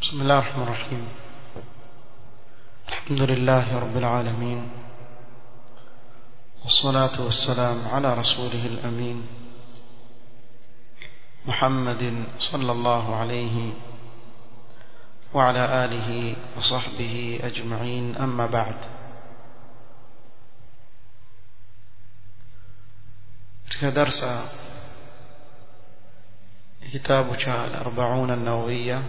بسم الله الرحمن الرحيم الحمد لله رب العالمين والصلاة والسلام على رسوله الأمين محمد صلى الله عليه وعلى آله وصحبه أجمعين أما بعد katika darsa kitabu cha al-40 an-nawawiyya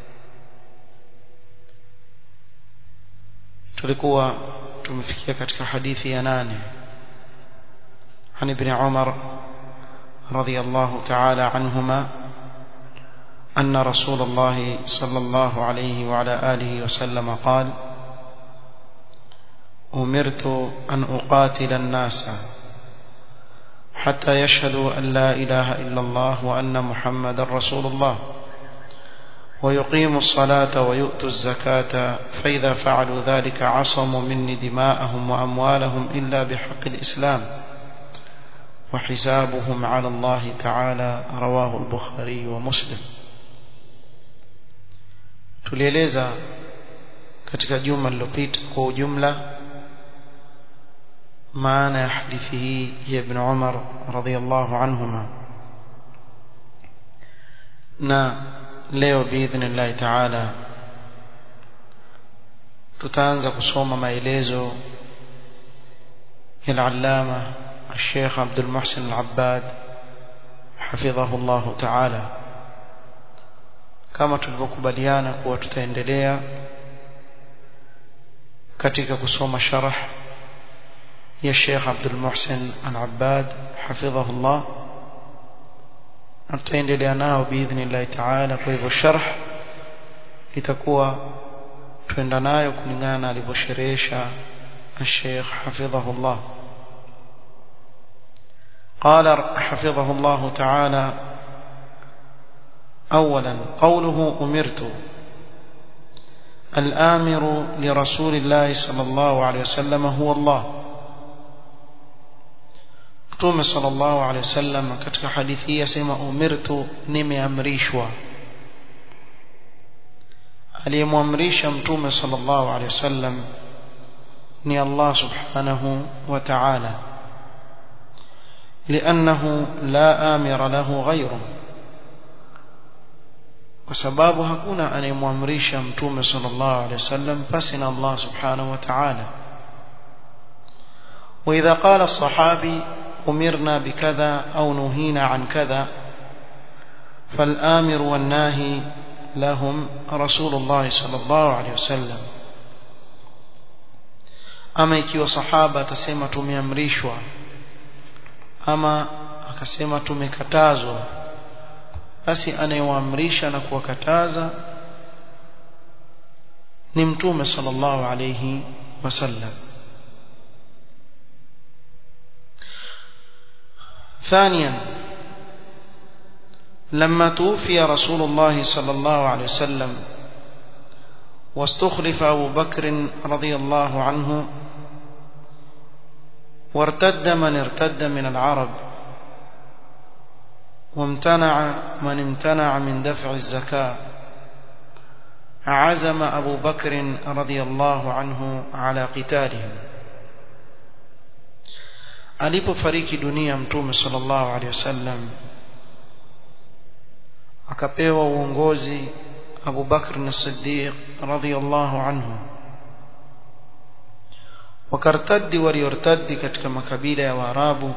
tulikuwa tumefikia katika hadithi ya nane عن ابن عمر رضي الله تعالى عنهما أن رسول الله صلى الله عليه وعلى آله وسلم قال أمرت أن أقاتل الناس حتى يشهدوا أن لا إله إلا الله وأن محمد رسول الله ويقيموا الصلاة ويؤتوا الزكاة فإذا فعلوا ذلك عصموا مني دماءهم وأموالهم إلا بحق الإسلام وحسابهم على الله تعالى رواه البخاري ومسلم tulieleza katika juma lililopita kwa ujumla maana ya hadithi hii ya ibn Umar radhiyallahu anhuma na leo biidhnillahi taala tutaanza kusoma maelezo ya al-allama الشيخ عبد المحسن العباد حفظه الله تعالى kama tulivyokubaliana kuwa tutaendelea katika kusoma sharh ya Sheikh Abdul Muhsin Al-Abbad hafidhahu Allah tutaendelea nao biidhnillah taala kwa hivyo sharh itakuwa tuenda nayo kulingana na alivyosherehesha الشيخ حفظه الله قال حفظه الله تعالى أولا قوله أمرت الآمر لرسول الله صلى الله عليه وسلم هو الله Mtume sallallahu alaihi wasallam katika hadithi hii asema umirtu nimeamrishwa aliyemwamrisha mtume sallallahu alaihi wasallam ni Allah subhanahu wa ta'ala لأنه لا آمر له غيره وسباب هكونا أن يمامريش متوم صلى الله عليه وسلم فسنا الله سبحانه وتعالى وإذا قال الصحابي أمرنا بكذا أو نهينا عن كذا فالآمر والناهي لهم رسول الله صلى الله عليه وسلم أما ikiwa sahaba atasema tumeamrishwa ama akasema tumekatazwa basi anayewaamrisha na kuwakataza ni mtume sallallahu alayhi wasallam ثانيا لما توفي رسول الله صلى الله عليه وسلم واستخلف أبو بكر رضي الله عنه وارتد من ارتد من العرب وامتنع من امتنع من دفع الزكاة عزم أبو بكر رضي الله عنه على قتالهم alipofariki dunia mtume sallallahu alaihi wasallam akapewa uongozi Abu Bakr as-Siddiq radhiyallahu anhu wakartadi waliortadi katika makabila ya Waarabu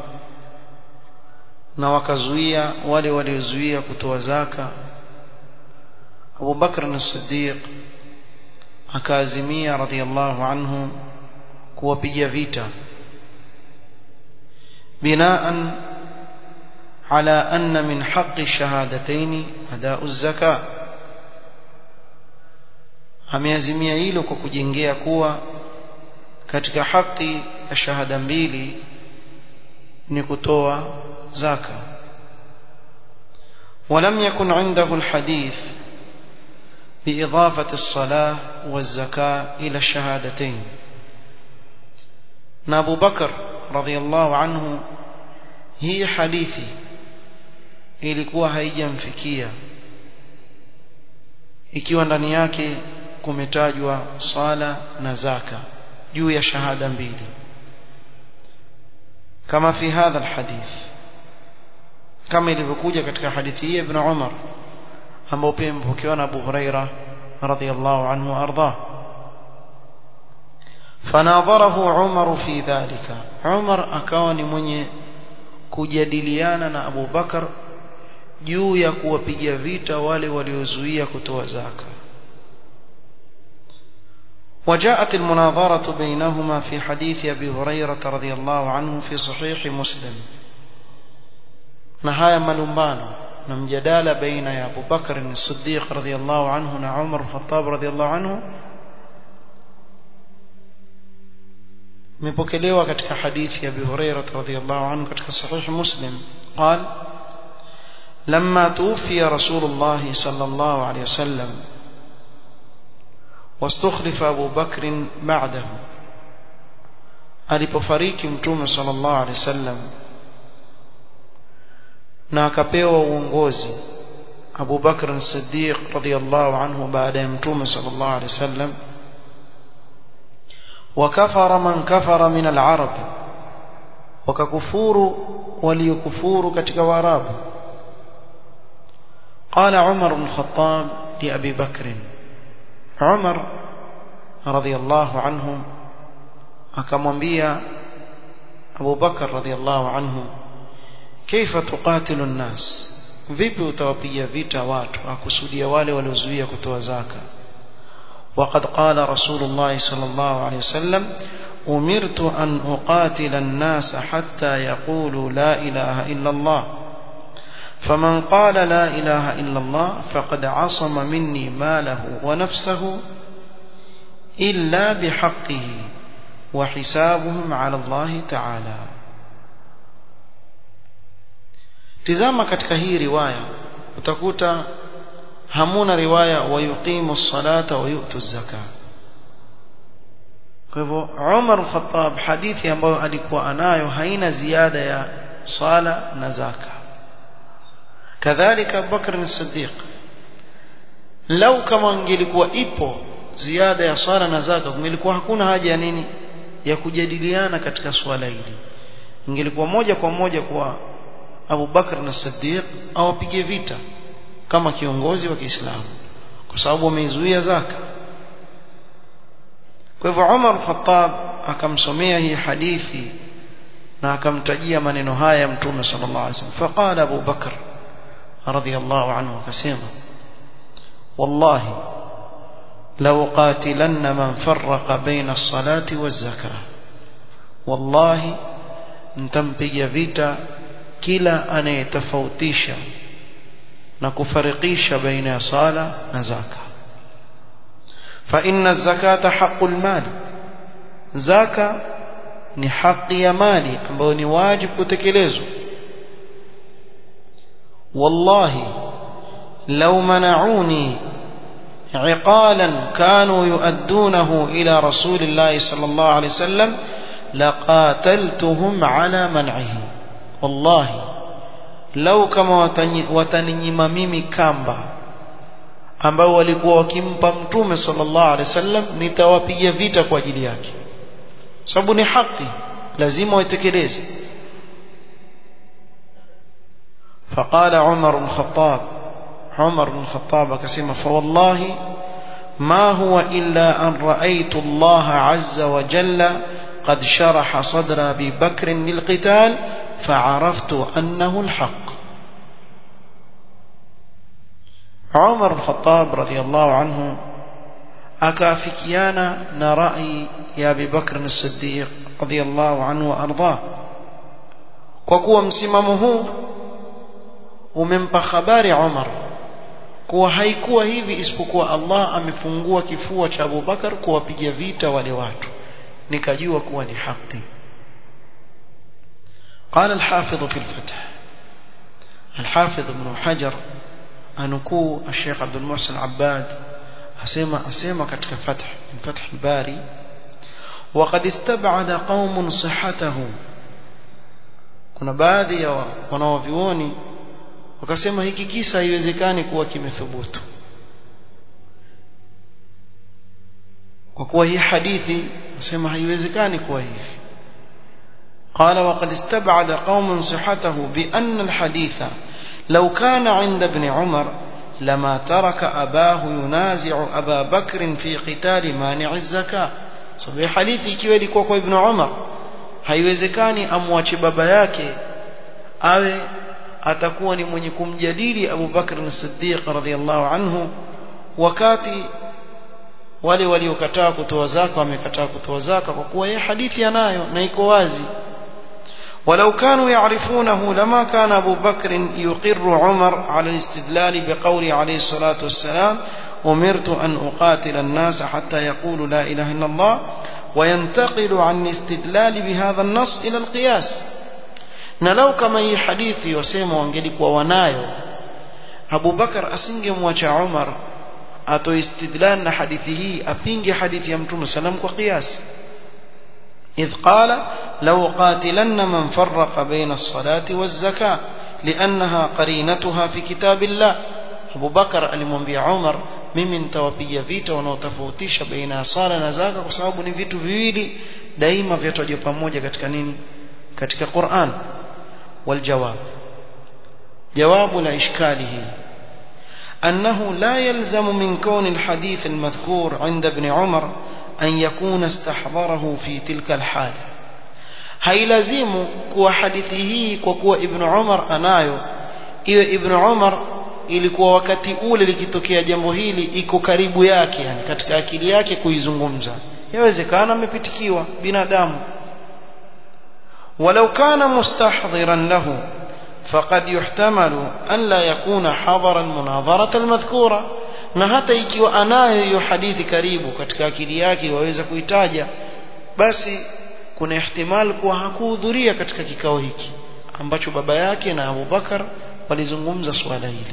na wakazuia wale waliozuia kutoa zaka Abu Bakr as-Siddiq akaazimia radhiyallahu anhu kuwapiga vita بناء على أن من حق الشهادتين أداء الزكاة ameazimia hilo kwa kujengea kuwa katika haki ya shahada mbili ni kutoa zaka ولم يكن عنده الحديث بإضافة الصلاة والزكاة إلى الشهادتين أبو بكر radhiallahu anhu hii hadithi ilikuwa haijamfikia ikiwa ndani yake kumetajwa swala na zaka juu ya shahada mbili kama fi hadha alhadith kama ilivyokuja katika hadithi hii ibn Umar ambao pia mpokewa na Abu Huraira radhiyallahu anhu arda fanadharahu Umar fi dhalika Umar akawa ni mwenye kujadiliana na Abu Bakar juu ya kuwapiga vita wale waliozuia kutoa zaka وجاءت المناظرة بينهما في حديث أبي هريرة رضي الله عنه في صحيح مسلم نهاية ملومبانو نمجدال بين يا أبو بكر الصديق رضي الله عنه وعمر الخطاب رضي الله عنه مبكليوا katika hadithi ya Abi Hurairah radhiyallahu anhu katika sahih Muslim قال لما توفي رسول الله صلى الله عليه وسلم واستخلف أبو بكر بعده alipofariki mtume sallallahu alaihi wasallam na akapewa uongozi Abu Bakr as-Siddiq radhiyallahu anhu baada ya mtume sallallahu alaihi wasallam wakafara man kafara min al-arab wakakufuru waliokufuru katika waarabu قال عمر بن الخطاب لأبي بكر عمر رضي الله عنه akamwambia Abu Bakar radhiallahu anhu kaifa tuqatilu nnas vipi utawapiga vita watu akusudia wale waliozuia kutoa zaka وقد قال رسول الله صلى الله عليه وسلم أمرت أن أقاتل الناس حتى يقولوا لا إله إلا الله فمن قال لا إله إلا الله فقد عصم مني ماله ونفسه إلا بحقه وحسابهم على الله تعالى tizama katika hii riwaya utakuta hamuna riwaya wayuqimu salata wa yu'tu zaka kwa hivyo Umar al-Khattab hadithi ambayo alikuwa anayo haina ziada ya sala na zaka kadhalika Abu Bakr as-Siddiq lau kama ingelikuwa ipo ziada ya swala na zaka kungelikuwa hakuna haja ya nini ya kujadiliana katika swala hili ingelikuwa moja kwa moja kwa Abu Bakr na Siddiq awapige vita kama kiongozi wa Kiislamu kwa sababu ameizuia zaka kwa hivyo Umar Khattab akamsomea hii hadithi na akamtajia maneno haya Mtume sallallahu alaihi wasallam faqala Abu Bakr radiyallahu anhu akasema wallahi لو قاتلن من فرق بين الصلاة والزكاة والله نتمبيا vita kila anayetofautisha na kufarikisha baina ya sala na zaka fa inna zakata haqqul mal zaka ni haki ya mali ambayo ni wajibu kutekelezwa wallahi law mana'uni عقالا كانوا يؤدونه إلى رسول الله صلى الله عليه وسلم لقاتلتهم على منعه والله لو كما wataninyima mimi kamba ambao walikuwa wakimpa mtume sallallahu alaihi wasallam nitawapiga vita kwa ajili yake sababu ni haki lazima waitekeleze فقال عمر بن الخطاب عمر بن الخطاب كسيما فوالله ما هو إلا أن رأيت الله عز وجل قد شرح صدر أبي بكر للقتال فعرفت أنه الحق عمر الخطاب رضي الله عنه أكافكيانا نرأي يا أبي بكر الصديق رضي الله عنه وأرضاه وكوى مسممه ومن خبار عمر kuwa haikuwa hivi isipokuwa Allah amefungua kifua cha Abu Bakar kuwapiga vita wale watu nikajua kuwa ni haki قال الحافظ في الفتح الحافظ ابن حجر أنكو الشيخ عبد المحسن عباد أسيما أسيما كتك فتح من فتح الباري وقد استبعد قوم صحته kuna baadhi ya wanaovioni wakasema hiki kisa haiwezekani kuwa kimethubutu kwa kuwa hii hadithi nasema haiwezekani kuwa hivi قال وقد استبعد قوم صحته بأن الحديث لو كان عند ابن عمر لما ترك أباه ينازع أبا بكر في قتال مانع الزكاة صحيح حديثي ikiwa ilikuwa kwa ibn Umar haiwezekani amwache baba yake awe atakuwa ni mwenye kumjadili Abu Bakr as-Siddiq radhiyallahu anhu wakati wale waliokataa kutoa zaka wamekataa kutoa zaka kwa kuwa yeye hadithi anayo na iko wazi ولو كانوا يعرفونه لما كان أبو بكر يقر عمر على الاستدلال بقول عليه الصلاة والسلام أمرت أن أقاتل الناس حتى يقولوا لا إله إلا الله وينتقل عن الاستدلال بهذا النص إلى القياس نلو كما هي حديثي وسيما وانجلك وونايو أبو بكر أسنجم وجه عمر أتو استدلال حديثه أبينج حديث يمتون سلام وقياس إذ قال لو قاتلن من فرق بين الصلاة والزكاة لأنها قرينتها في كتاب الله أبو بكر alimwambia Umar mimi nitawapiga vita wanaotofautisha baina ya sala na zaka kwa sababu ni vitu viwili daima vyatajwa pamoja katika nini katika Qur'an waljawab jawabu la ishkalihi أنه لا يلزم من كون الحديث المذكور عند ابن عمر أن يكون استحضره في تلك الحال hailazimu kuwa hadithi hii kwa kuwa ibn Umar anayo iwe ibn Umar ilikuwa wakati ule likitokea jambo hili iko karibu yake yani katika akili yake kuizungumza yawezekana amepitikiwa binadamu walau kana mustahdhiran lahu faqad yuhtamalu an la yakuna hadara almunadharata almadhkura na hata ikiwa anayo hiyo hadithi karibu katika akili yake waweza kuitaja basi kuna ihtimal kuwa hakuhudhuria katika kikao hiki ambacho baba yake na Abu Bakar walizungumza swala hili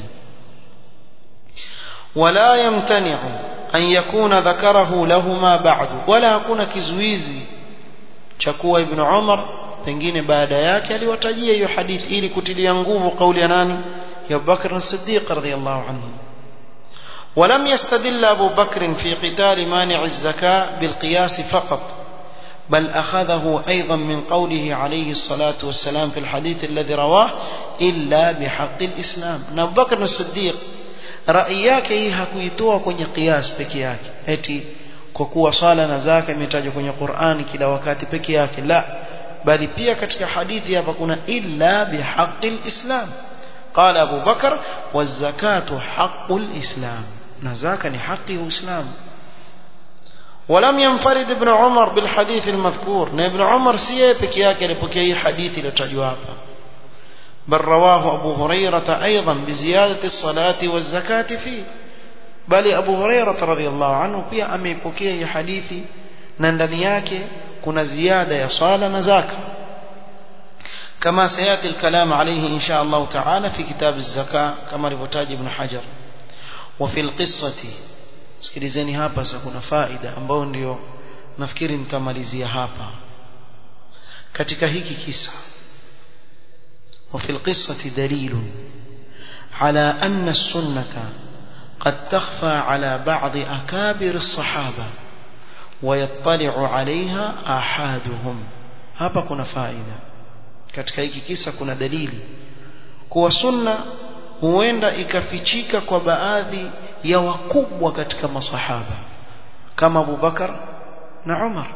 wala yamtani'u an yakuna dhakarahu lahuma ba'du wala hakuna kizuizi cha kuwa ibn Umar pengine baada yake aliwatajia hiyo hadithi ili kutilia nguvu kauli ya nani ya Abu Bakr as-Siddiq radhiyallahu anhu ولم يستدل أبو بكر في قتال مانع الزكاة بالقياس فقط بل أخذه أيضا من قوله عليه الصلاة والسلام في الحديث الذي رواه إلا بحق الإسلام أبو بكر الصديق رأيك hii hakuitoa kwenye qiyas peke yake eti kwa kuwa sala na zaka imetajwa kwenye Qur'ani kila wakati peke yake la bali pia katika hadithi hapa kuna illa bihaqqil islam قال أبو بكر والزكاة حق الإسلام نزاك حق الإسلام ولم ينفرد ابن عمر بالحديث المذكور ابن عمر سيه بكياك لبكي حديث لتجواب بل رواه أبو هريرة أيضا بزيادة الصلاة والزكاة فيه بل أبو هريرة رضي الله عنه بيا أمي بكي حديثي نندنياك كنا زيادة يصال نزاك كما سيأتي الكلام عليه إن شاء الله تعالى في كتاب الزكاة كما ربطاج ابن حجر وفي القصة sikilizeni hapa sasa kuna faida ambayo ndio nafikiri nitamalizia hapa katika hiki kisa وفي القصة دليل على أن السنة قد تخفى على بعض أكابر الصحابة ويطلع عليها آحادهم hapa kuna faida katika hiki kisa kuna dalili kuwa sunna huenda ikafichika kwa baadhi ya wakubwa katika masahaba kama Abu Bakar na Umar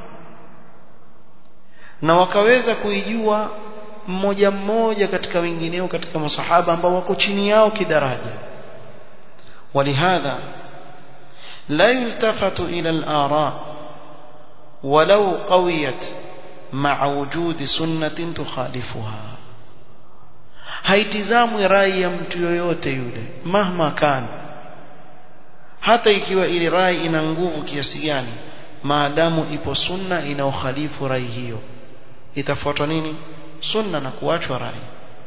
na wakaweza kuijua mmoja mmoja katika wengineo katika masahaba ambao wako chini yao kidaraja ولهذا لا يلتفت إلى الآراء ولو قويت مع وجود سنة تخالفها haitizamwi rai ya mtu yoyote yule mahma kana hata ikiwa ile rai ina nguvu kiasi gani maadamu ipo sunna inaokhalifu rai hiyo itafuatwa nini sunna na kuachwa rai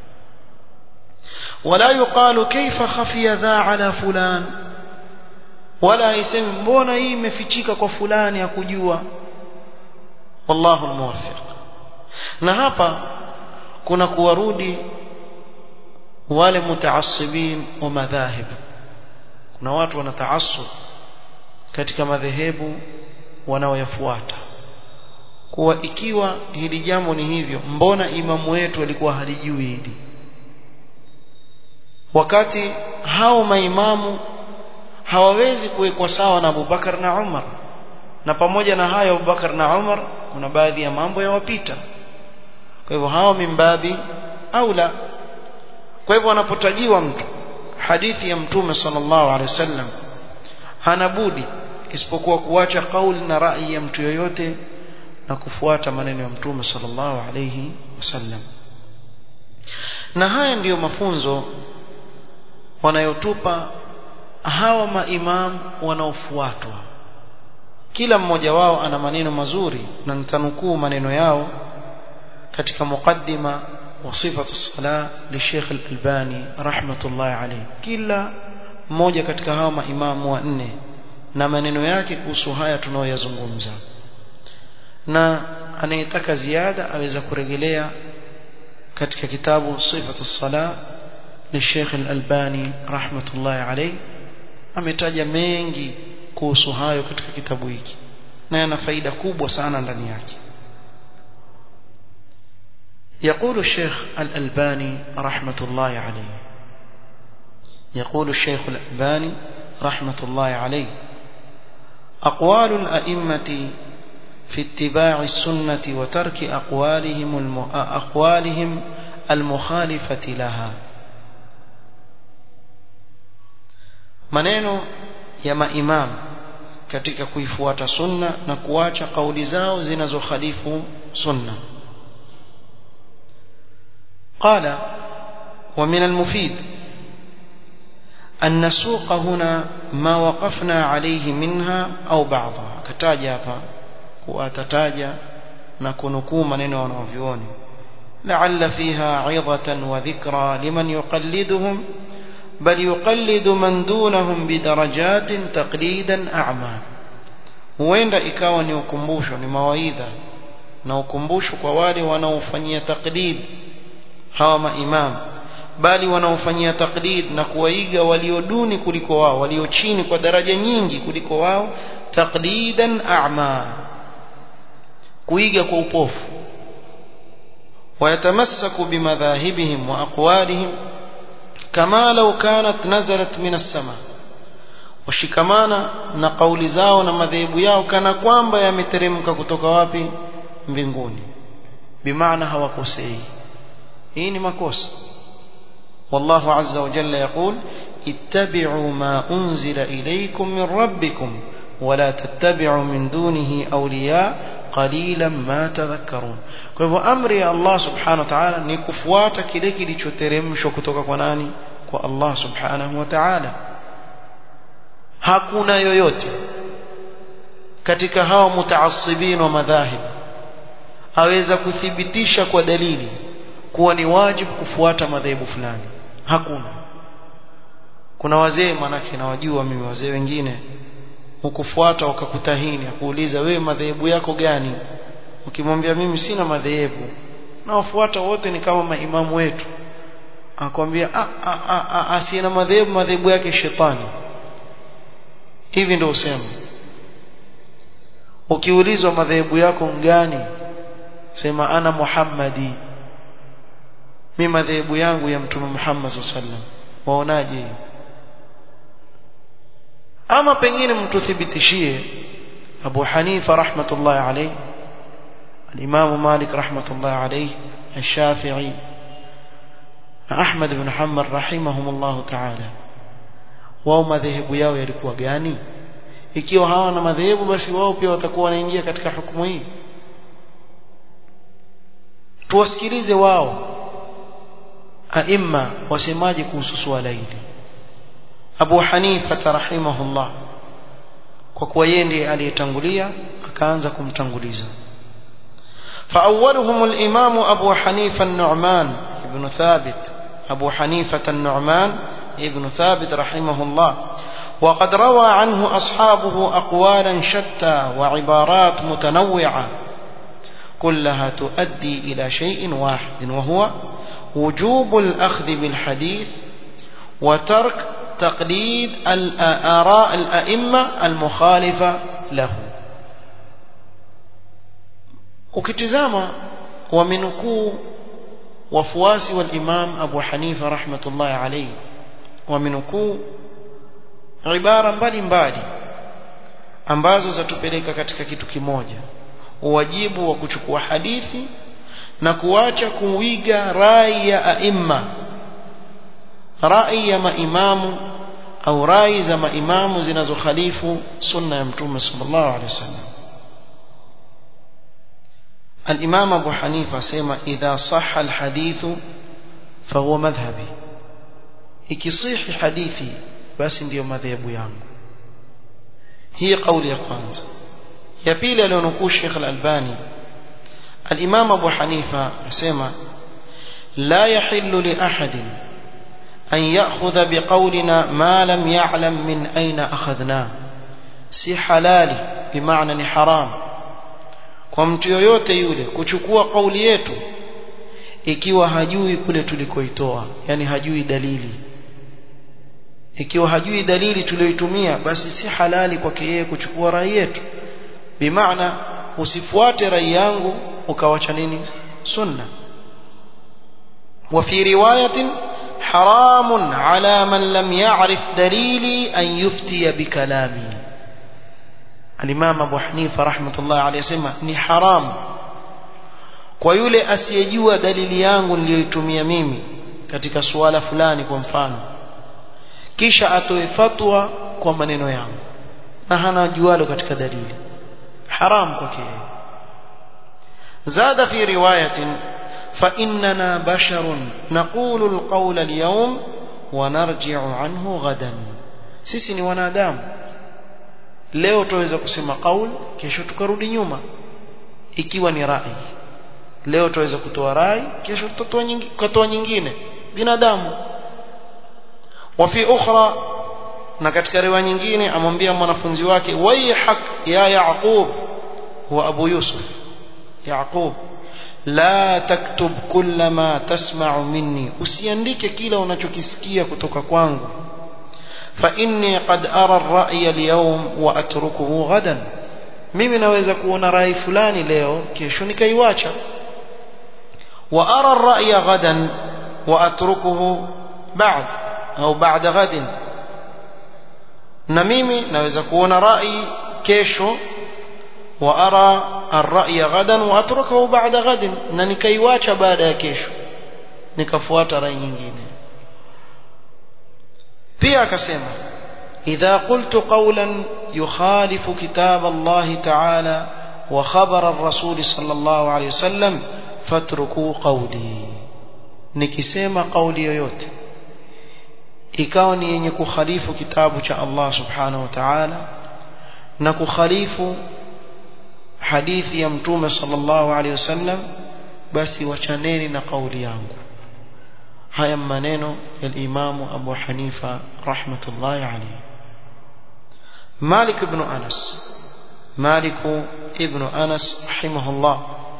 wala yuqalu kaifa khafiya dha ala fulan wala isemi mbona hii imefichika kwa fulani hakujua wallahu almuwaffiq na hapa kuna kuwarudi wale mutaassibin wa madhahib kuna watu wanataassub katika madhehebu wanaoyafuata kuwa ikiwa hili jambo ni hivyo mbona imamu wetu alikuwa halijui hili wakati hao maimamu hawawezi kuwekwa sawa na Abubakar na Umar na pamoja na hayo Abubakar na Umar kuna baadhi ya mambo yawapita kwa hivyo hao mimbabi aula kwa hivyo anapotajiwa mtu hadithi ya mtume sallallahu alaihi wasallam hana budi isipokuwa kuacha kauli na rai ya mtu yoyote na kufuata maneno ya mtume sallallahu alaihi wasallam na haya ndiyo mafunzo wanayotupa hawa maimam wanaofuatwa kila mmoja wao ana maneno mazuri na nitanukuu maneno yao katika muqaddima wa sifatu sala li Sheikh Al-Albani rahmatullahi alayhi kila mmoja katika hawa maimamu wanne na maneno yake kuhusu haya tunayoyazungumza na anayetaka ziada aweza kurejelea katika kitabu sifatu sala li Sheikh Al-Albani rahmatullahi alayhi ametaja mengi kuhusu hayo katika kitabu hiki na yana faida kubwa sana ndani yake يقول الشيخ الألباني رحمة الله عليه يقول الشيخ الألباني رحمة الله عليه أقوال الأئمة في اتباع السنة وترك أقوالهم, الم... أقوالهم المخالفة لها maneno ya maimam katika kuifuata sunna na kuacha kauli zao zinazokhalifu sunna قال ومن المفيد أن نسوق هنا ما وقفنا عليه منها أو بعضها كتاجا وأتتاجا نكونكو منين ونوفيون لعل فيها عظة وذكرى لمن يقلدهم بل يقلد من دونهم بدرجات تقليدا أعمى huenda ikawa ni ukumbusho ni mawaidha na ukumbusho kwa wale wanaofanyia taklid hawa maimam bali wanaofanyia taklid na kuwaiga walioduni kuliko wao walio chini kwa daraja nyingi kuliko wao taklidan a'ma kuiga kwa upofu wayatamassaku bimadhahibihim wa aqwalihim kama law kanat nazalat min as-sama washikamana na kauli zao na madhehebu yao kana kwamba yameteremka kutoka wapi mbinguni bimaana hawakosei hii ni makosa والله عز وجل يقول اتبعوا ما أنزل إليكم من ربكم ولا تتبعوا من دونه أولياء قليلا ما تذكرون kwa hivyo amri ya Allah subhanahu wa ta'ala ni kufuata kile kilichoteremshwa kutoka kwa nani kwa Allah subhanahu wa ta'ala hakuna yoyote katika hao mutaassibin wa madhahib aweza kuthibitisha kwa dalili kuwa ni wajibu kufuata madhehebu fulani hakuna kuna wazee manake nawajua mimi wazee wengine ukufuata wakakutahini akuuliza wewe madhehebu yako gani ukimwambia mimi sina madhehebu na wafuata wote ni kama maimamu wetu akwambia asina madhehebu madhehebu yake shetani hivi ndio usema ukiulizwa madhehebu yako ngani sema ana muhammadi mimi madhehebu yangu ya mtume Muhammad sallam waonaje hiyo ama pengine mtuthibitishie Abu Hanifa rahmatullahi alayhi al-Imam Malik rahmatullahi alayhi al-Shafi'i na Ahmad ibn Hanbal rahimahumullah ta'ala wao madhehebu yao yalikuwa gani ikiwa hawana madhehebu basi wao pia watakuwa wanaingia katika hukumu hii tuwasikilize wao aima wasemaje kuhusu swala hili Abu Hanifa rahimahullah kwa kuwa yeye ndiye aliyetangulia akaanza kumtanguliza فأولهم الإمام أبو حنيفة النعمان ابن ثابت أبو حنيفة النعمان ابن ثابت رحمه الله وقد روى عنه أصحابه أقوالا شتى وعبارات متنوعة كلها تؤدي إلى شيء واحد وهو وجوب الأخذ بالحديث وترك تقليد الآراء الأئمة المخالفة له ukitizama wamenukuu wafuasi wal Imam Abu Hanifa rahmatullahi alayhi wamenukuu ibara mbalimbali ambazo zatupeleka katika kitu kimoja uwajibu wa kuchukua hadithi na kuacha kuiga rai ya aima rai ya maimamu au rai za maimamu zinazokhalifu sunna ya mtume sallallahu alaihi wasallam الإمام أبو حنيفة سيما إذا صح الحديث فهو مذهبي ikisihi hadithi basi ndiyo madhehebu yangu hii kauli ya kwanza ya pili alionukuu Sheikh Al-Albani Al-Imam Abu Hanifa asema la yahillu li ahadin an ya'khudha biqawlina ma lam ya'lam min ayna akhadna si halali bimaana ni haram kwa mtu yoyote yule kuchukua kauli yetu ikiwa hajui kule tulikoitoa yani hajui dalili ikiwa hajui dalili tuliyoitumia basi si halali kwake yeye kuchukua rai yetu bimaana usifuate rai yangu ukawacha nini sunna وفي رواية حرام على من لم يعرف دليلي أن يفتي بكلامي الإمام أبو حنيفة رحمة الله عليه سمع ni haram kwa yule asiyejua dalili yangu niliyoitumia mimi katika suala fulani kwa mfano kisha atoe fatwa kwa maneno yangu na hana jualo katika dalili haram kwake زاد في رواية فإننا بشر نقول القول اليوم ونرجع عنه غدا sisi ni wanadamu leo tuweza kusema qaul kesho tukarudi nyuma ikiwa ni rai leo tuweza kutoa rai kesho tutatoa nyingine kutoa nyingine binadamu wa fi ukhra na katika riwaya nyingine amwambia mwanafunzi wake wayhak ya yaqub huwa abu yusuf yaqub la taktub kulla ma tasma'u minni usiandike kila unachokisikia kutoka kwangu fa inni qad ara ar-ra'ya al-yawm wa atrukuhu ghadan mimi naweza kuona rai fulani leo kesho nikaiwacha wa ara ar-ra'ya ghadan wa atrukuhu ba'd au ba'da ghadin na mimi naweza kuona rai kesho wa ara ar-ra'ya ghadan wa atrukuhu ba'da ghadin na nikaiwacha baada ya kesho nikafuata rai nyingine pia akasema idha qultu qawlan yukhalifu kitab Allah ta'ala wa khabar ar-rasul sallallahu alayhi wasallam fatruku qawli nikisema kauli yoyote ikawa ni yenye kukhalifu kitabu cha Allah subhanahu wa ta'ala na kukhalifu hadithi ya mtume sallallahu alayhi wasallam basi wachaneni na kauli yangu haya maneno ya Imam Abu Hanifa rahmatullahi alayhi Malik ibn Anas Malik ibn Anas rahimahullah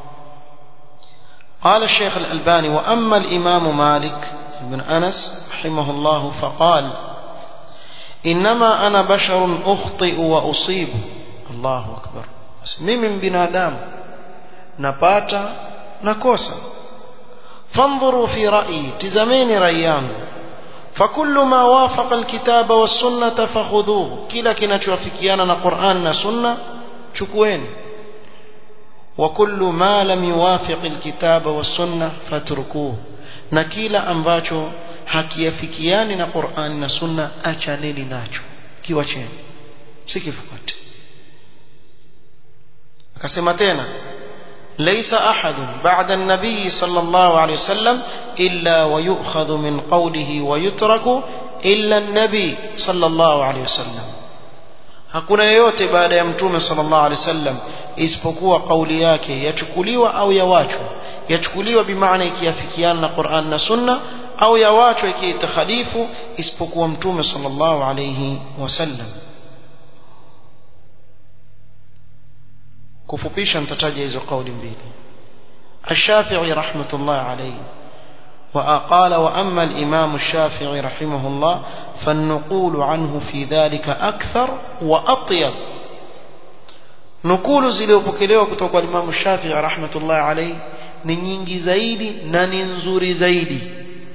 قال الشيخ الألباني وأما الإمام مالك بن أنس رحمه الله فقال إنما أنا بشر أخطئ وأصيب الله أكبر mimi mbinadamu napata nakosa فانظروا في رأيي تزمين رأيان فكل ما وافق الكتاب والسنة فخذوه كلا كنتوافكيانا قرآن سنة شكوين وكل ما لم يوافق الكتاب والسنة فاتركوه نكيلا أنباتو hakiafikiani na Qur'ani na Sunna achaneni nacho kiwacheni sikifuate akasema tena ليس أحد بعد النبي صلى الله عليه وسلم إلا ويؤخذ من قوله ويترك إلا النبي صلى الله عليه وسلم hakuna yeyote baada ya mtume sallallahu alaihi wasallam isipokuwa kauli yake yachukuliwa au yawachwa yachukuliwa bimaana ikiafikiana na Qur'an na Sunna au yawachwa ikiitakhalifu isipokuwa mtume sallallahu alaihi wasallam kufupisha nitataja hizo kauli mbili الشافعي رحمة الله عليه وقال وأما الإمام الشافعي رحمه الله فالنقول عنه في ذلك أكثر وأطيب nukulu zilizopokelewa kutoka kwa Imam Shafi'i rahmatullahi alayhi ni nyingi zaidi na ni nzuri zaidi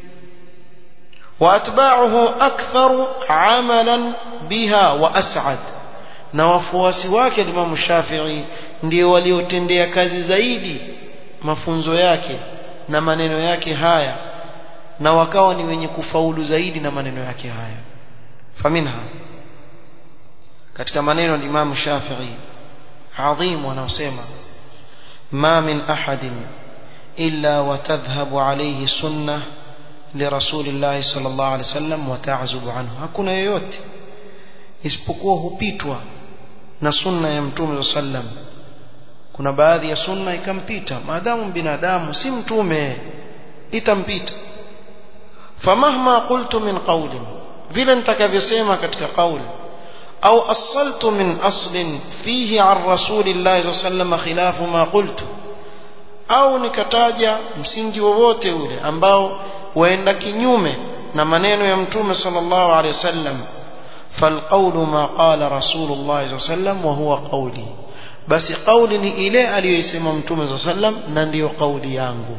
واتباعه اكثر عملا بها واسعد na wafuasi wake Imam Shafi'i ndio waliotendea kazi zaidi mafunzo yake na maneno yake haya na wakawa ni wenye kufaulu zaidi na maneno yake haya faminha katika maneno ya Imam Shafi'i adhim wanaosema ma min ahadin illa watadhhabu alayhi sunnah لرسول الله صلى الله عليه وسلم وتعزب عنه hakuna yoyote isipokuwa hupitwa na sunna ya mtume sallam kuna baadhi ya sunna ikampita maadamu binadamu si mtume itampita famahma qultu min qawlin vile nitakavyosema katika kauli au asaltu min aslin fihi an rasulillahi sallallahu alayhi wasallam khilafu ma qultu au nikataja msingi wowote ule ambao waenda kinyume na maneno ya mtume sallallahu alaihi wasallam falqawlu ma qala rasulullah sallallahu alaihi wasallam wa huwa qawli basi qawli ni ile aliyoisema mtume sallallahu alaihi wasallam na ndiyo qawli yangu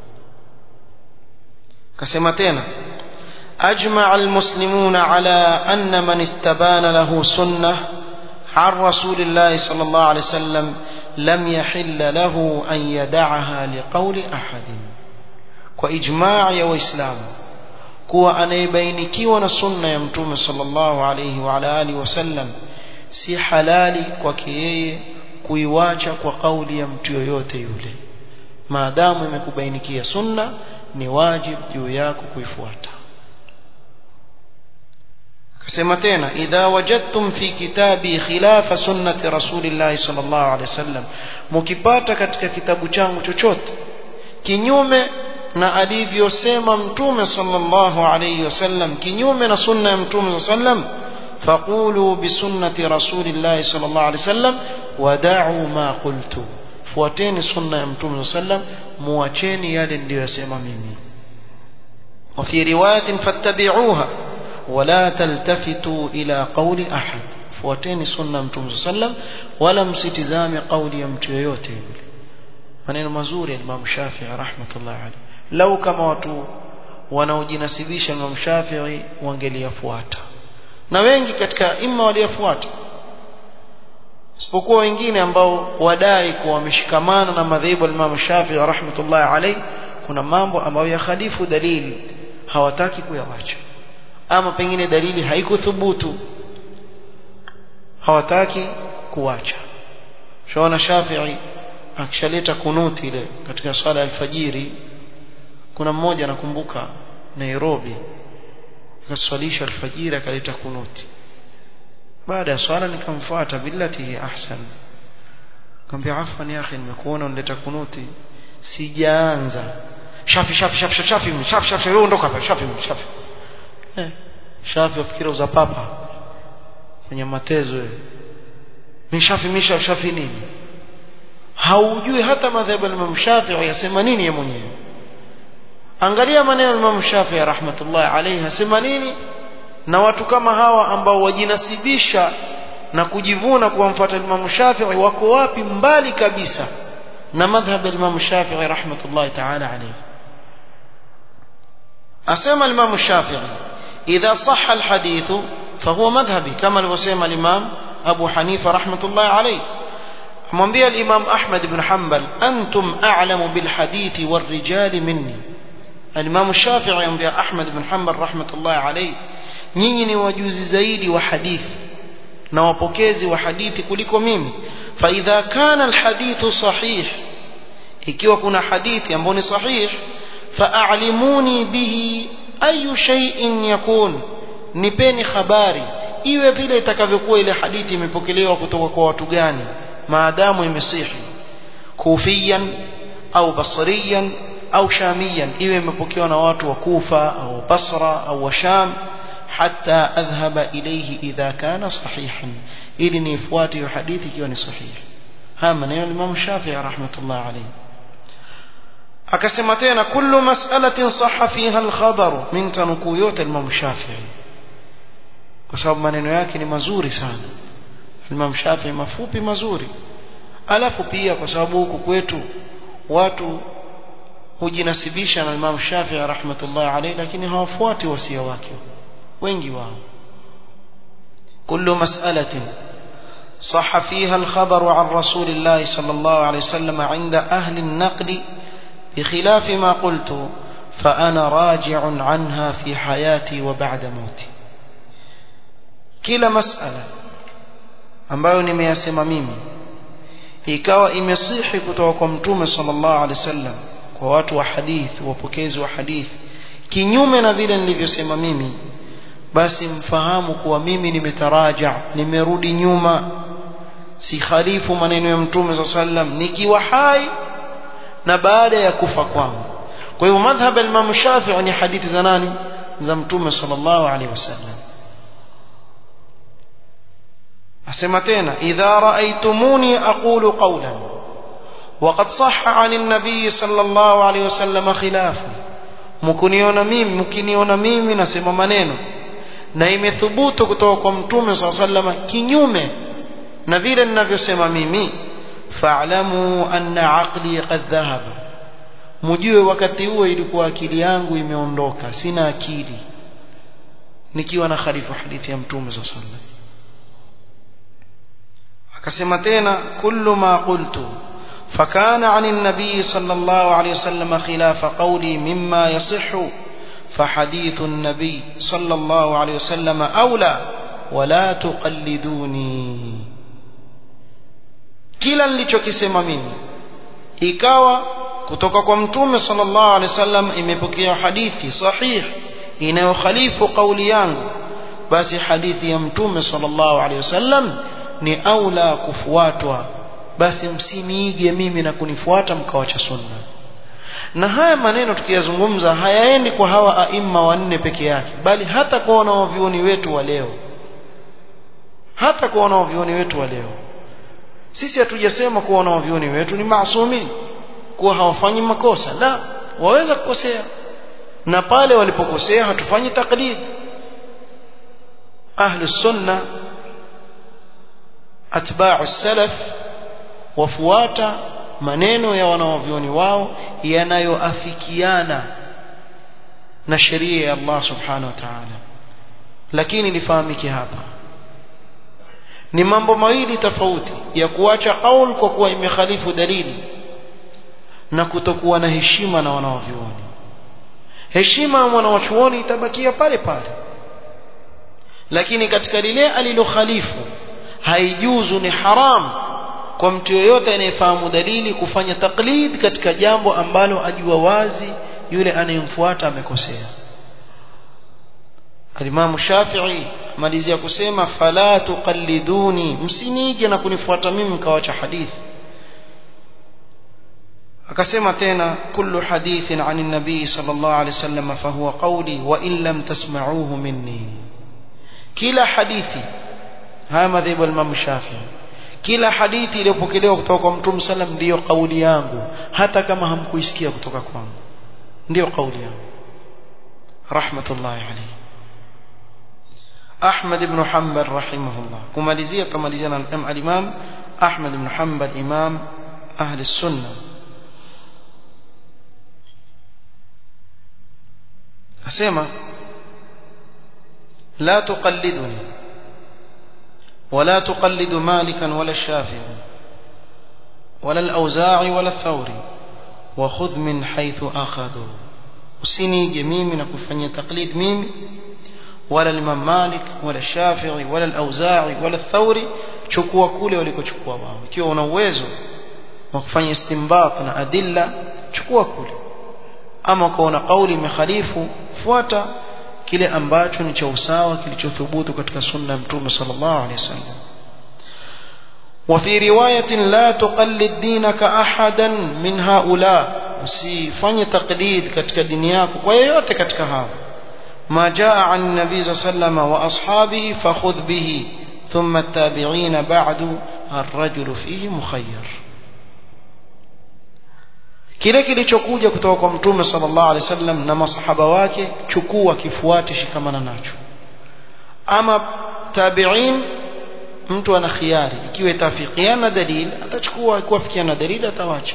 kasema tena أجمع المسلمون على أن من استبان له سنة عن رسول الله صلى الله عليه وسلم لم يحل له أن يدعها لقول أحد وإجماع يا وإسلام kuwa anayebainikiwa na sunna ya mtume sallallahu alayhi wa ala alihi wasallam si halali kwake yeye kuiwacha kwa kauli ya mtu yoyote yule maadamu imekubainikia sunna ni wajibu juu yako kuifuata akasema tena idha wajadtum fi kitabi khilafa sunnati rasulillahi sallallahu alaihi wasallam mukipata katika kitabu changu chochote kinyume na alivyosema mtume sallallahu alaihi wasallam kinyume na sunna ya mtume sallam faqulu bisunnati rasulillahi sallallahu alaihi wasallam wada'u ma qultu fuateni sunna ya mtume sallam muacheni yale niliyosema mimi وفي روايه فاتبعوها ولا تلتفتوا إلى قول أحد fuateni sunna mtume sallam wala msitizame kauli ya mtu yoyote yule maneno mazuri ya Imam Shafi'i rahmatullah alayhi lau kama watu wanaojinasibisha Imam Shafi'i wangeliyafuata na wengi katika imma waliyafuata isipokuwa wengine ambao wadai kuwa wameshikamana na madhehebu ya Imam Shafi'i rahmatullah alayhi kuna mambo ambayo yakhalifu dalili hawataki kuyawacha ama pengine dalili haikuthubutu hawataki kuacha shaona Shafi'i akishaleta kunuti ile katika swala ya alfajiri kuna mmoja nakumbuka Nairobi akaswalisha alfajiri akaleta kunuti baada ya swala nikamfuata billati hi ahsan nikamwambia afwan ya akhi nimekuona unaleta kunuti sijaanza shafi shafi shafi shafi shafi shafi shafi wewe ondoka hapa shafi shafi eh shafi afikira uza papa kwenye matezo wewe mimi shafi mimi shafi shafi nini haujui hata madhhabu ya Imam Shafi'i yasema nini yeye mwenyewe angalia maneno ya Imam Shafi'i rahmatullah alayhi asema nini na watu kama hawa ambao wajinasibisha na kujivuna kuwamfuata Imam Shafi'i wako wapi mbali kabisa na madhhab ya Imam Shafi'i rahmatullah ta'ala alayhi asema Imam Shafi'i idha sahha alhadith fahuwa madhhabi kama alivyosema Imam Abu Hanifa rahmatullah alayhi mwambia al-Imam Ahmad ibn Hanbal antum a'lamu bil hadithi war rijali minni al-Imam Shafi'i amwambia Ahmad ibn Hanbal rahmatullah alayhi nyinyi ni wajuzi zaidi wa hadithi na wapokezi wa hadithi kuliko mimi fa idha kana alhadithu sahih ikiwa kuna hadithi ambayo ni sahih fa'alimuni bihi ayu shay'in yakun nipeni habari iwe vile itakavyokuwa ile hadithi imepokelewa kutoka kwa watu gani maadamu imesihi kufiyan au basriyan au shamiyan iwe imepokewa na watu wa Kufa au Basra au wa Sham حتى أذهب إليه إذا كان صحيحا إذن يفواتي حديث كيوني صحيح ها من الإمام الشافعي رحمة الله عليه أكسمتين كل مسألة صح فيها الخبر من تنكويوت الإمام الشافعي وسبب maneno yake ni mazuri sana Imam Shafi'i mafupi mazuri alafu pia kwa sababu huku kwetu watu hujinasibisha na Imam Shafi'i rahmatullah alayhi lakini hawafuati wasia wake wengi wao kullu mas'alatin صح فيها الخبر عن رسول الله صلى الله عليه وسلم عند أهل النقل بخلاف ما قلت فأنا راجع عنها في حياتي وبعد موتي kila masala ambayo nimeyasema mimi ikawa imesihi kutoka kwa mtume sallallahu alaihi wasallam kwa watu wa hadith wapokezi wa hadith kinyume na vile nilivyosema mimi basi mfahamu kuwa mimi nimetaraja nimerudi nyuma si khalifu maneno ya mtume sallallahu alaihi wasallam nikiwa hai na baada ya kufa kwangu kwa hivyo madhhab al-Imam Shafi'i ni hadithi za nani za mtume sallallahu alaihi wasallam asema tena idha raaitumuni aqulu qawlan وقد صح عن النبي صلى الله عليه وسلم خلافه mkuniona mimi mkiniona mimi nasema maneno na imethubutu kutoka kwa mtume صلى الله عليه وسلم kinyume na vile ninavyosema mimi fa'lamu anna aqli qad dhahaba mjue wakati huo ilikuwa akili yangu imeondoka sina akili nikiwa na khalifu hadithi ya mtume صلى الله عليه وسلم akasema tena kullu ma qultu فكان عن النبي صلى الله عليه وسلم خلاف قولي مما يصح فحديث النبي صلى الله عليه وسلم أولى ولا تقلدوني kila nilichokisema mimi ikawa kutoka kwa mtume sallallahu alaihi wasallam imepokea hadithi sahih inayokhalifu kauli yangu basi hadithi ya mtume sallallahu alaihi wasallam ni aula kufuatwa basi msiniige mimi na kunifuata mkawacha sunna na haya maneno tukiyazungumza hayaendi kwa hawa aima wanne peke yake bali hata kwa wanaovioni wetu wa leo hata kwa wanaovioni wetu wa leo sisi hatujasema kuwa wanaovioni wetu ni maasumi kuwa hawafanyi makosa la waweza kukosea na pale walipokosea hatufanyi taklid ahlu sunna atba'u salaf wafuata maneno ya wanaovioni wao yanayoafikiana na sheria ya Allah subhanahu wa ta'ala lakini lifahamike hapa ni mambo mawili tofauti ya kuacha kaul kwa kuwa imekhalifu dalili na kutokuwa na heshima na wanaovioni heshima ya mwanawachuoni itabakia pale pale lakini katika lile alilokhalifu haijuzu ni haram kwa mtu yoyote anayefahamu dalili kufanya taklid katika jambo ambalo ajua wazi yule anayemfuata amekosea Alimamu Shafi'i malizia kusema fala tuqalliduni msinige na kunifuata mimi mkawacha hadithi akasema tena kullu hadithin anin nabii sallallahu alaihi wasallam fahuwa qawli wa in lam tasma'uhu minni kila hadithi haya madhhabu al-Imam Shafi'i kila hadithi iliyopokelewa kutoka kwa Mtume sallam ndiyo kauli yangu hata kama hamkuisikia kutoka kwangu ndiyo kauli yangu rahmatullahi alayhi Ahmad ibn Hanbal rahimahullah kumalizia tumalizia na al-Imam Ahmad ibn Hanbal imam ahli sunna asema la tuqalliduni ولا تقلد مالكا ولا الشافعي ولا الأوزاعي ولا الثوري وخذ من حيث أخذوا usinige mimi na kufanyia taklid mimi wala Imam Malik wala Shafi'i wala al-Auza'i wala Thawri chukua kule walikochukua wao ikiwa una uwezo wa kufanya istinbat na adilla chukua kule ama ukaona kauli imekhalifu fuata kile ambacho ni cha usawa kilichothubutu katika sunna ya mtume sallallahu alaihi wasallam وفي رواية لا تقلد دينك أحدا من هؤلاء usifanye taklid katika dini yako kwa yeyote katika hao ما جاء عن النبي صلى الله عليه وسلم وأصحابه فخذ به ثم التابعين بعد الرجل فيه مخير kile kilichokuja kutoka kwa mtume sallallahu alaihi wasallam na masahaba wake chukua kifuate shikamana nacho ama tabi'in mtu ana khiari ikiwa itafikiana dalili atachukua ikiwa fikiana dalili atawacha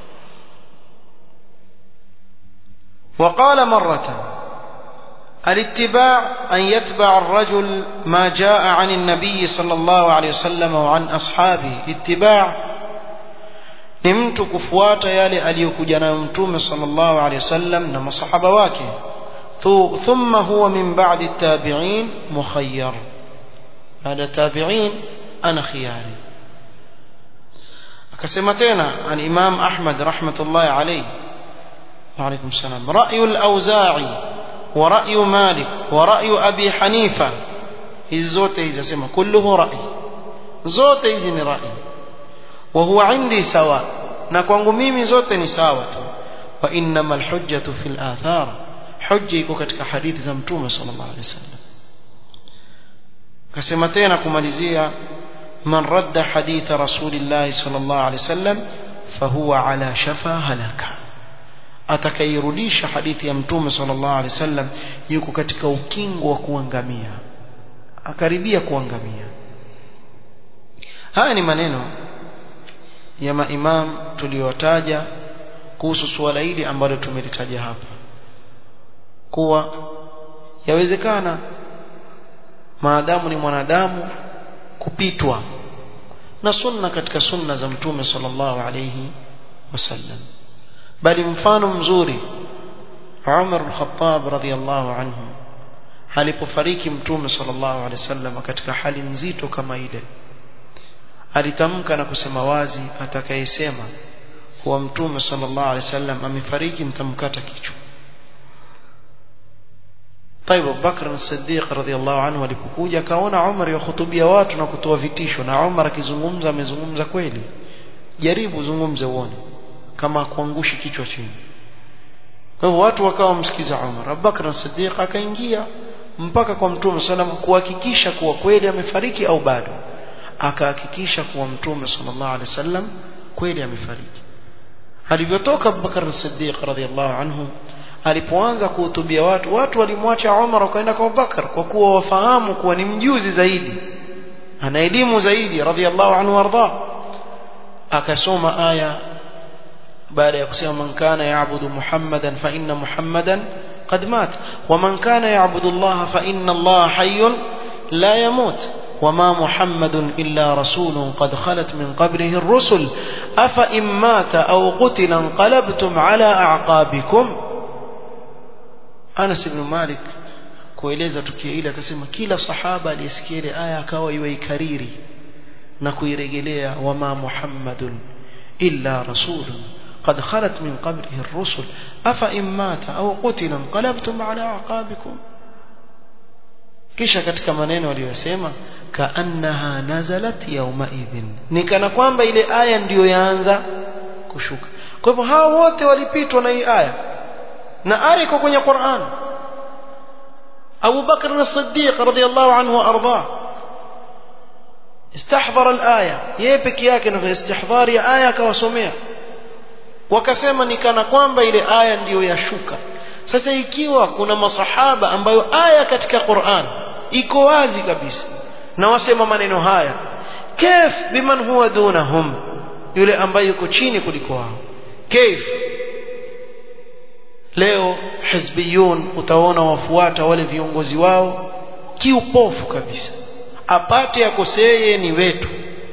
وقال مرة الاتباع أن يتبع الرجل ما جاء عن النبي صلى الله عليه وسلم وعن أصحابه اتباع ni mtu kufuata yale aliyokuja nayo mtume sallallahu alaihi wasallam na masahaba wake thumma huwa min ba'di tabi'in mukhayyar baada tabi'in ana khiyari akasema tena al-imam ahmad rahmatullahi alayhi wa alaykum salam ra'yu al-awza'i wa ra'yu malik wa ra'yu abi hanifa hizi zote hizi asema kulluhu ra'i zote hizi ni ra'i wa huwa indi sawa na kwangu mimi zote ni sawa tu wa innamal hujjatu fil athar hujja iko katika hadithi za mtume sallallahu alaihi wasallam kasema tena kumalizia man radda haditha rasulillahi sallallahu alaihi wasallam fahuwa ala shafa halaka atakayirudisha hadithi ya mtume sallallahu alaihi wasallam yuko katika ukingo wa kuangamia akaribia kuangamia haya ni maneno ya maimam tuliyotaja kuhusu suala hili ambalo tumelitaja hapa kuwa yawezekana maadamu ni mwanadamu kupitwa na sunna katika sunna za mtume sallallahu alayhi wasallam bali mfano mzuri Umar al-Khattab radhiyallahu anhu alipofariki mtume sallallahu alayhi wasallam katika hali nzito kama ile alitamka na kusema wazi atakayesema kuwa mtume sallallahu alayhi wasallam amefariki nitamkata kichwa طيب Bakr as-Siddiq radhiyallahu anhu alipokuja akaona Umar yahutubia watu na kutoa vitisho na Umar akizungumza amezungumza kweli jaribu zungumze uone kama kuangushi kichwa chini kwa hivyo watu wakawa msikiza Umar Abubakar as-Siddiq akaingia mpaka kwa Mtume sallam kuhakikisha kuwa kweli amefariki au bado akahakikisha kuwa Mtume sallallahu alaihi wasallam kweli amefariki alivyotoka Abubakar as-Siddiq radhiyallahu anhu alipoanza kuhutubia watu watu walimwacha Umar wakaenda kwa Abubakar kwa kuwa wafahamu kuwa ni mjuzi zaidi ana elimu zaidi radhiallahu anhu warda akasoma aya baada ya kusema man kana yaabudu muhammadan fa inna muhammadan qad mat wa man kana yaabudu Allah fa inna Allah hayyun la yamut وما محمد إلا رسول قد خلت من قبله الرسل أفإن مات أو قتل انقلبتم على أعقابكم Anas ibn Malik kueleza tukio hili akasema kila sahaba aliyesikia ile aya akawa iwaikariri na kuirejelea wama Muhammadun illa rasulun قد خلت من قبله الرسل أفإن مات أو قتل انقلبتم على أعقابكم kisha katika maneno aliyosema kaannaha nazalat yawma idhin ni kana kwamba ile aya ndiyo yaanza kushuka kwa hivyo hao wote walipitwa na hii aya na aya iko kwenye Qur'an Abu Bakr as-Siddiq radhiyallahu anhu arda istahdhara al-aya yeye peke yake na istihdhari ya aya akawasomea wakasema ni kana kwamba ile aya ndiyo yashuka sasa ikiwa kuna masahaba ambayo aya katika Qur'an iko wazi kabisa na wasema maneno haya kif biman huwa dunahum yule ambaye yuko chini kuliko wao kif leo hizbiyun utaona wafuata wale viongozi wao kiupofu kabisa apate akoseye ni wetu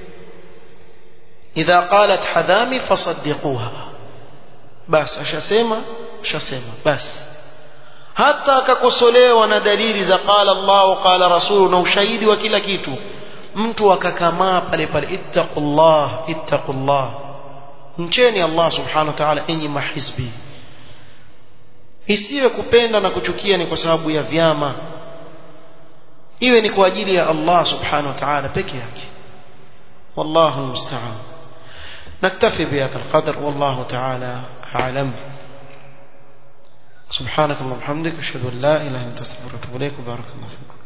idha qalat hadami fasaddiquha basi ashasema ashasema basi hata akakosolewa na dalili za qala Allah qala rasulu na ushahidi wa kila kitu mtu akakamaa pale pale ittaqullah ittaqullah mcheni Allah subhanahu wa ta'ala enyi mahizbi isiwe kupenda na kuchukia ni kwa sababu ya vyama iwe ni kwa ajili ya Allah subhanahu wa ta'ala peke yake والله المستعان نكتفي بهذا القدر والله تعالى أعلم سبحانك اللهم وبحمدك أشهد أن لا إله إلا أنت أستغفرك وأتوب إليك وبارك الله فيكم